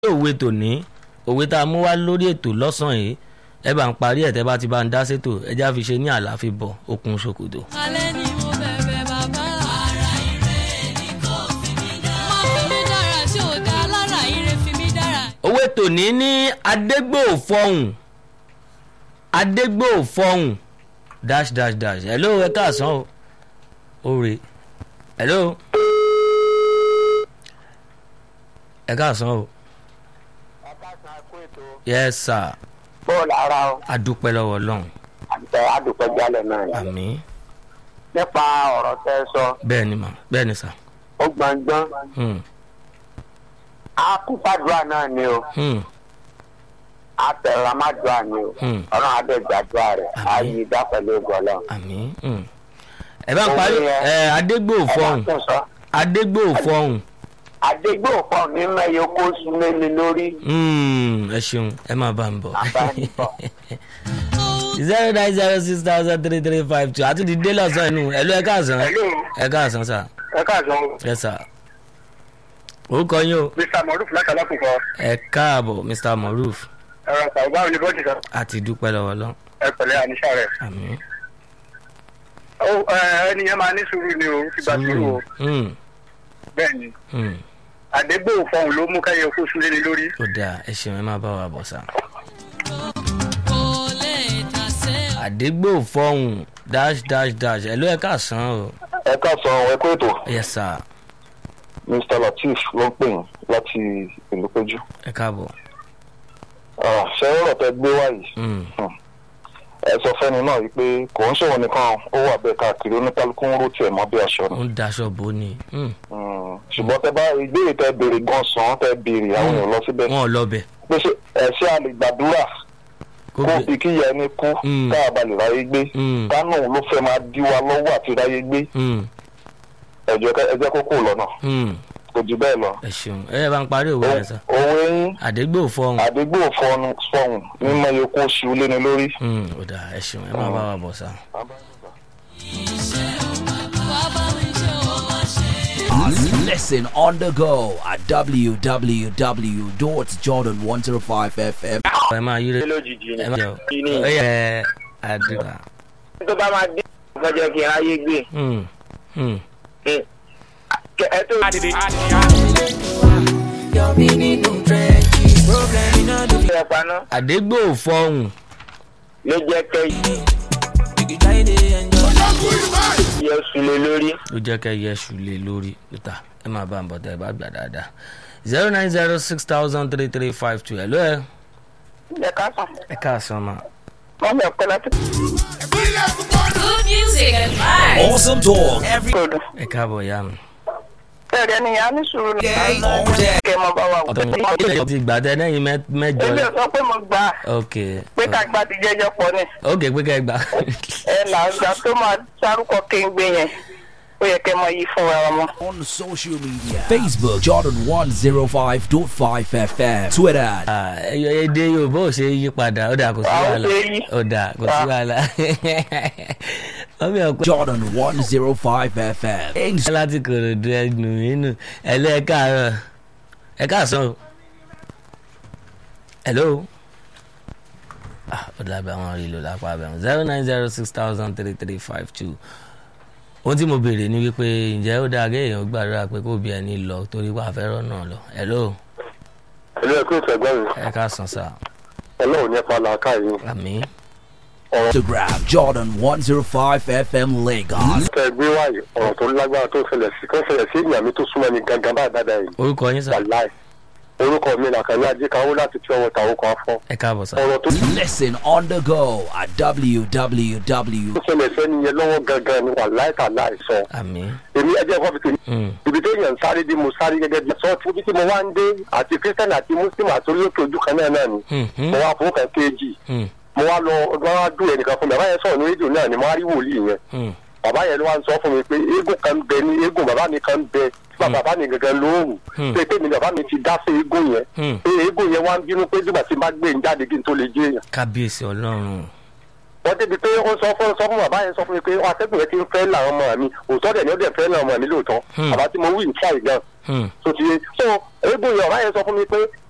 òwe tòní òwe tá a mú wá lórí ètò lọ́sàn-án yìí ẹ bá ń parí ẹ̀ tẹ́ bá ti bá ń dá sétò ẹ já fi ṣe ní àlàáfíà bọ̀ okùn ṣòkòtò. alẹ́ ni mo bẹ̀bẹ̀ bàbá. ara ire ni kò fi mí dára. má fi mí dára tí ò dá lára ire fi mí dára. òwe tòní ní adégbòfọhùn adégbòfọhùn dash dash dash hello ẹ káàsán o òre hello ẹ káàsán o yes sir bọ́ọ̀lù ara ọ adúpẹ́ lọ́wọ́ ọlọ́run àtẹ àdùpẹ́ jálẹ̀ náà ni. àmì nípa ọ̀rọ̀ tẹ́ ẹ sọ bẹ́ẹ̀ ni mà bẹ́ẹ̀ ni sà ó gbọ̀ngbọ́n hmm, akúfàdúrà náà ni o hmm, àtẹ̀rámàdúrà ni o Hmm. ọlọ́run adẹ́gbàdúrà rẹ̀ Àmín. ayé ìdá pẹ̀lú ìgbọ̀lọ́. àmì hmm. ẹ bá ń parí ẹ adégbòfọhùn adégbòfọhùn àdégbòfọ̀ ní mẹ́yọ kó súnmé mi lórí hmm, ẹ ṣeun ẹ máa bá ń bọ̀. àbánibọ̀. zero nine zero six thousand three three five two àti di dé lọ́sàn inú ẹ ló ẹ káàsán Hello. ẹ káàsán sà ẹ káàsán ẹ sà orúkọ yín o mr moruf lákàlákùkọ ẹ káàbọ̀ mr moruf ẹ̀rọ sàrúbá òní bọ́ọ̀dì kan àti dúpẹ́ lọ́wọ́ lọ ẹ pẹ̀lẹ́ àníṣà rẹ̀. àmì ẹni yẹn máa ní sùúrù ni o ti gbà sùúrù o Hmm, bẹ́ẹ̀ ni hmm, àdégbòfọ̀ ló mú káyọ̀ kó súnlé mi lórí. ó dáa ẹ ṣeun ẹ máa bá wa bọ̀ sà. kò lè tà sẹ́. àdégbòfọhùn dash dash dash ẹ ló ẹ káàsán o ẹ káàsán ẹ kó ètò yes sà mr lateef ló ń pè yín láti ìlú péjú ẹ káàbọ̀ Ah, ṣé ọ̀rọ̀ tẹ gbé wá yìí Hmm, ẹ sọ fẹ́ni náà yìí pé kò ń ṣòwò nìkan ó wà bẹ́ẹ̀ káàkiri oníkálukú ń ró tiẹ̀ mọ́ bí aṣọ ni ó ń daṣọ bò ó ni Hmm, Mm, ṣùgbọ́n tẹ bá ìbéèrè tẹ béèrè gan sàn tẹ béèrè àwọn èèyàn lọ síbẹ̀ wọn ò lọ bẹ̀ pé ṣé ẹ ṣé a lè gbàdúrà kó kó bẹ̀ fi kíyà ẹni kú Mm. ká a bá lè ráyé gbé Hmm, kánò ló fẹ́ máa dí wa lọ́wọ́ àti ráyé gbé hmm, ẹ jẹ́ ká- ẹ jẹ́ kó kó lọ́nà hmm. kò jù bẹ́ẹ̀ lọ. ẹ ṣeun ẹ bá ń parí òwe yẹn sà òwe yín àdégbòfọhùn àdégbò fọnù fọhùn mímọ yòókù ṣu léni lórí. Hmm, ó dáa ẹ ṣeun ẹ máa bá wa bọ̀ sà. wàá bá mi ṣe o máa ṣe. Listen on the go at www.jordan105fm. ẹ máa yí rẹ lójijì ẹ máa jọ kí ni ẹ yẹ àdúrà. tó bá máa dín ọjọ́ kí n ráyé gbé Hmm, hmm. ẹ tó. ẹ paná àdégbòfọhùn ló jẹ́ kẹ́ yẹ sùlẹ̀ lórí. ló jẹ́ kẹ́ yẹ ṣù lé lórí níta ẹ máa bá ń bọ̀ tẹ́ ẹ bá gbà dáadáa zero nine zero six thousand three three five two ẹ ló ẹ ẹ ká sàn ẹ káàsán ma. wọ́n bẹ̀ pẹ́ láti good music and vibes. Awesome talk every kóòdù. ẹ káàbọ̀ ìyá mi. ẹ̀rẹ̀ ni ìyá ní sùúrù ní day, all day. kẹ́ mọ bá wa wò. ọ̀tọ̀ mi ilé ìjọba ti gbà tẹ lẹ́yìn mẹ́- mẹ́jọ ebi ò sọ pé mo gbà á ok pé ká gba ti jẹ́jọ́ pọ̀ ni ok pé kẹ́ ẹ gbà. ẹ là ń gbà tó máa sárúkọ kéńgbé yẹn ó yẹ kẹ́ mọ yí fún wa ọmọ. on social media Facebook Jordan105.5fm Twitter Ah, ẹ- èdè yorùbá ò ṣe é yí padà ó dà kò sí Ah, ó wàhálà ṣe é yí. ó dà kò sí Ah. wàhálà. wọ́n mi ò pé Jordan105fm Insta- láti kòròdú ẹnu inú ẹ̀lẹ́ ẹ káàárọ̀ ẹ káàsán o. hello. ah ó dàbí àwọn rí lò lápá abẹ́rùn zero nine zero six thousand three three five two ohun tí mo béèrè ni wípé ǹjẹ́ ó dáa kéèyàn gbàdúrà pé kó bí ẹni lọ torí wàá fẹ́ràn náà lọ hello ẹ̀lú ẹ̀kú ìfẹ̀gbọ́n mi ẹ káàsán sá ọlọ́run ní ẹ̀fọ́ làákà yìí. àmì Instagram Jordan105fm Lagos tẹ gbé wáyé ọ̀rọ̀ tó lágbára tó ṣẹlẹ̀ sí kó ṣẹlẹ̀ sí ìyá mi tó súnmọ́ mi gangan báyìí dáadáa yìí. orúkọ yín sá wàláì orúkọ mi làkàní ajíkanwó láti tí ọwọ́ tàwọn kan fọ́. ẹ káàbọ̀ sá ọ̀rọ̀ tó Listen on the go at www. ṣẹlẹ̀ sẹ́ni yẹn lọ́wọ́ gangan ni wàláì tàláì sọ. àmì èmi ẹjẹ́ kọ́ fi tèmi Mm. ibi tó yàn sáré dé mo sáré gẹ́gẹ́ bí sọ́ọ̀tì ibi tí mo wá ń dé àti kírísítẹ́nì àti mùsùlùmí àti olókè ojú kan náà náà ni Mhm. mo wá fún kan kéèjì Hmm. mo wá lọ ọdún wa dùn ẹnìkan fún mi bàbá yẹn sọ̀rọ̀ ní rédíò náà ni mo wá rí wòlíì yẹn Hmm. bàbá yẹn ló wá ń sọ fún mi pé eégún kan bẹ ní eégún bàbá mi kan bẹ tí bàbá mi gangan lóòrùn Hmm. pé pé mi bàbá mi ti dá sí eégún yẹn Hmm. pé eégún yẹn wá ń bínú pé nígbà tí n bá gbé ń jáde kí n tó lè jẹ èèyàn kábíyèsí ọlọ́run wọ́n débi pé ó sọ fún sọ fún bàbá yẹn sọ fún mi pé atẹ́gùn yẹn ti ń fẹ́ làwọn ọmọ mi òótọ́ dẹ̀ ni ó dẹ̀ fẹ́ làwọn ọmọ mi lóòótọ́ Hmm. bàbá tí mo wí ń tíráì gan Hmm. tó ti yé so eégún yẹn ọ̀rá yẹn sọ fún mi pé